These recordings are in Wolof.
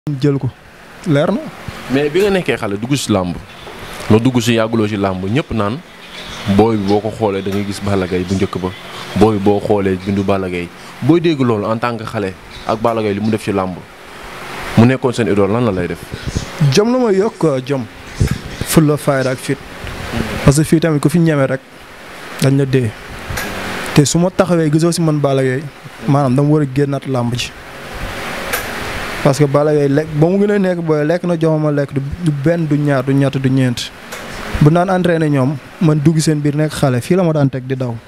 jël ko leer na. mais bi nga nekkee xale dugg si làmb nga dugg si yàgguloo si làmb ñëpp naan booy bi boo ko xoolee da ngay gis Balla Gaye bu njëkk ba booy bi boo xoolee bindu Balla Gaye booy dégg loolu en tant que xale ak Balla Gaye li mu def ci làmb mu nekkoon seen idole lan la lay def. jom la ma yokk quoi jom. fulla fayda ak fit. parce que fii tamit ku fi ñeme rek dañ la dee. te su ma taxawee gisoo si man Balla Gaye maanaam dama war a génnaat làmb ji. parce que Balla Gaye lekk ba mu gën a nekk booy lekk na jox ma lekk du benn du ñaar du ñett du ñeent. bu naan entraîné ñoom man dugg seen biir nekk xale fii la ma daan teg di daw.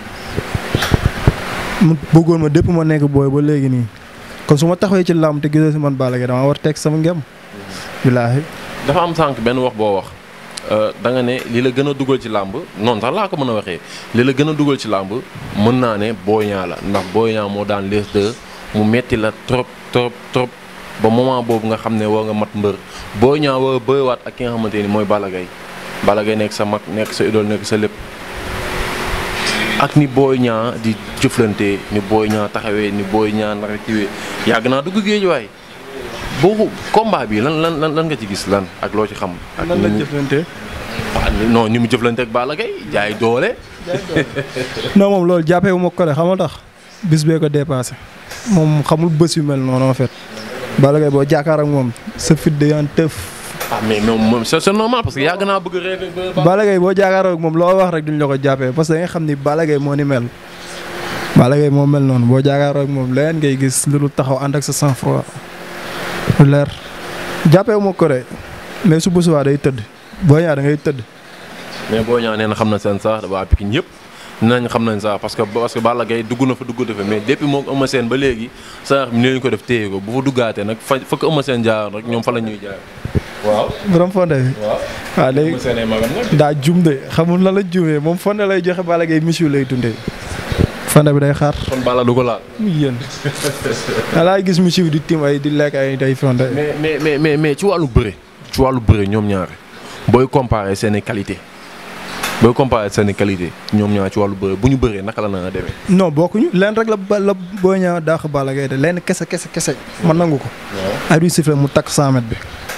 mu bëggoon ma dépp ma nekk booy ba léegi nii. kon su ma taxawee ci làmb te gisoo si man Balla Gaye dama war teg sama ngem. billaahi. dafa am sànq benn wax boo wax da nga ne li la gën a dugal ci làmb noonu sax laa ko mën a waxee li la gën a dugal ci làmb mën naa ne Boy Niang la ndax Boy Niang moo daan les deux mu metti la trop trop trop ba moment boobu nga xam ne war nga mat mbër Boy Niang war a bëriwaat ak ki nga xamante ni mooy Balla Gaye Balla Gaye nekk sa mag nekk sa idole nekk sa lépp ak ni Boy Niang di jëflante ni Boy Niang taxawee ni Boy Niang naka kiwee yàgg naa dugg géej waay boo combat bi lan lan lan nga ci gis lan ak loo ci xam. ak lan la jëflante. non ni mu jëflante ak Balla Gaye jaay doole. non moom loolu jàppee wu ma ko de xam nga tax bis bee ko dépassé moom xamul bés yu mel noonu en fait. Balla Gaye boo jàkkaar ak moom sa fit de yan tëf. ah mais moom moom c'est normal parce que yàgg naa bëgg rêve Balla Gaye boo jàkkaar ak moom loo wax rek duñ la ko jàppee parce que da nga xam ni Balla Gaye moo ni mel. Balla Gaye moo mel noonu boo jàkkaar ak moom leneen ngay gis lu dul taxaw ànd ak sa sang-froid. lu leer jàppee wu ma ko de mais su bés day tëdd boo ñaa da ngay tëdd. mais boo ñaa nee na xam na seen sax waa Pikine ñëpp nañ xam nañ sax parce que parce que Balla Gaye dugg na fa dugg fa mais depuis moom Eumeu Sène ba léegi sax ni leen ko def téye ko bu fa duggaatee nag fa fa ko Eumeu Sène jaar rek ñoom fa la ñuy jaar. waaw. borom fonde bi. waaw waaw léegi Eumeu Sène ay magam nag. daa jum de xamul lan la jumee moom fonde lay joxe Balla Gaye monsieur lay dundee. fonde bi day xaar. kon Balla du ko laal. muy yéen. alaay gis monsieur bi di tim ay di lekk ay day fonde. mais mais mais mais mais ci wàllu bëre ci wàllu bëre ñoom ñaar booy comparer seen i qualité booy comparer seen i qualité ñoom ñaar ci wàllu bëre bu ñu bëree naka la na demee. non bokkuñu leen rek la ba la boo ñaa daax Balla Gaye de leen kese kese kese man nangu ko. waaw. ay du sifflet mu takk 100 mètres bi.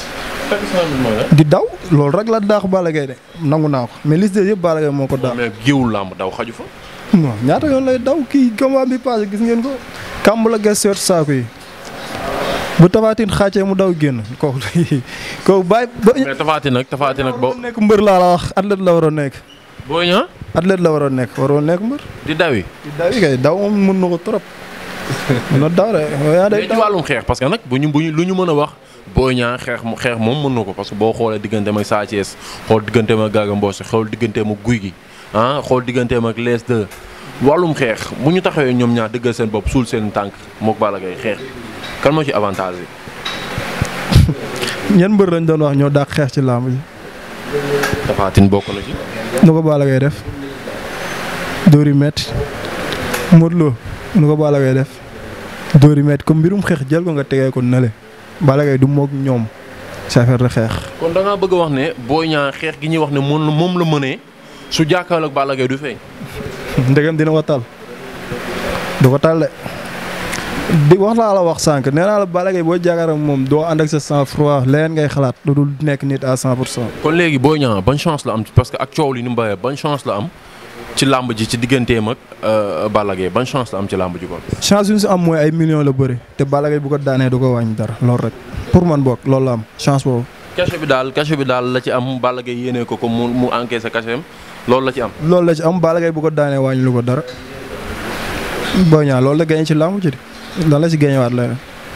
di daw loolu rek la daax Balla Gaye de nangu naa ko mais liste yëpp Balla Gaye moo ko daax. mais géewul làmb daw xaju fa. non ñaata yoon lay daw kii combat bi passé gis ngeen ko. kàmb la ges seet saako yi. bu tafaatin xàccee mu daw génn kooku kooku bàyyi ba. mais tafaati nag tafaati nag ba. nekk mbër laa la wax athlète la waroon nekk. boo ñaa athlète la waroon nekk waroon nekk mbër. di dawi. di daw yi kay daw moom mën na ko trop. mën na daw de yaa day mais ci daw. wàllum xeex parce que nag bu ñu bu ñu lu ñu mën a wax boo ñaa xeex mu xeex moom mën na ko parce que boo xoolee digganteem ak Sa Thiès xool digganteem ak Garga Mbossé xool digganteem ak Guy gi ah xool digganteem ak Les 2 wàllum xeex bu ñu taxawee ñoom ñaar dëggal seen bopp suul seen tànk mook Balla Gaye xeex kan moo ci avantage bi. ñenn mbër lañ doon wax ñoo dàq xeex ci làmb ji. Tafatin bokk na ci. nu ko Balla Gaye def. dóor yu metti Modou Lo nu ko Balla Gaye def. dóor yu metti comme mbirum xeex jël ko nga tegee ko nale Balla Gaye du moog ñoom ci affaire de xeex. kon da ngaa bëgg a wax ne boo ñaa xeex gi ñuy wax ne moom moom la mënee su jàkkaarloo ak Balla Gaye du feeñ. ndegam dina ko tal du ko tal de di wax laa la wax sànq nee naa la Balla Gaye boo jàkkaarloo ak moom doo ànd ak sa sang froid leneen ngay xalaat lu dul nekk nit à 100 pour cent. kon léegi boo ñaa ban chance la am parce que ak coow li ni mu bëree ban chance la am ci làmb ji ci digganteem ak Balla Gaye ban chance la am ci làmb ji kon. chance yu ñu si am mooy ay millions la bëri te Balla Gaye bu ko daanee du ko wàññi dara loolu rek pour man boog loolu la am chance boobu. cachet bi daal cachet bi daal la ci am Balla Gaye yéenee ko ko mu mu encaissé cachet am loolu la ci am. loolu la ci am Balla Gaye bu ko daanee wàññi lu ko dara boo ñaa loolu la gañe ci làmb ci di lan la si gañewaat leneen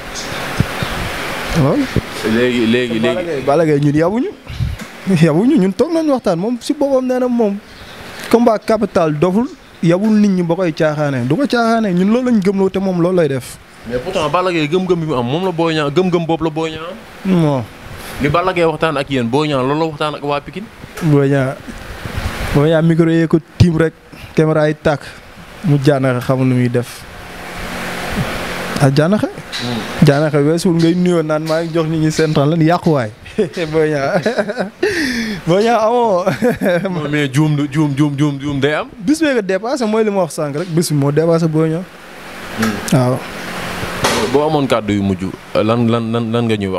loolu. léegi léegi Balla léegi. Gaye Balla Gaye ñun yabuñu yabuñu ñun toog nañu waxtaan moom si boppam nee na moom combat capital doful yabul nit ñi ba koy caaxaanee du ko caaxaanee ñun loolu lañ gëmloo te moom loolu lay def. mais pourtant Balla Gaye gëm-gëm bi mu am moom la Boy Niang gëm-gëm boobu la Boy Niang am. non li Balla Gaye waxtaan ak yéen Boy Niang loolu la waxtaan ak waa Pikine. boo ñaa boo ñaa micro yee ko tiim rek caméra yi tàkk mu jaanaxe xamul lu muy def ah jaanaxe jaanaxe weesul ngay nuyoo naan maa ngi jox nit ñi seen temps lan yàquwaay boo ñaa boo ñaa amoo non mais juum du juum juum juum juum day am. bis bee ko dépassé mooy li ma wax sànq rek bis bi moo dépassé boo ñaa waaw boo amoon kàddu yu mujj lan lan lan lan nga ñuy wax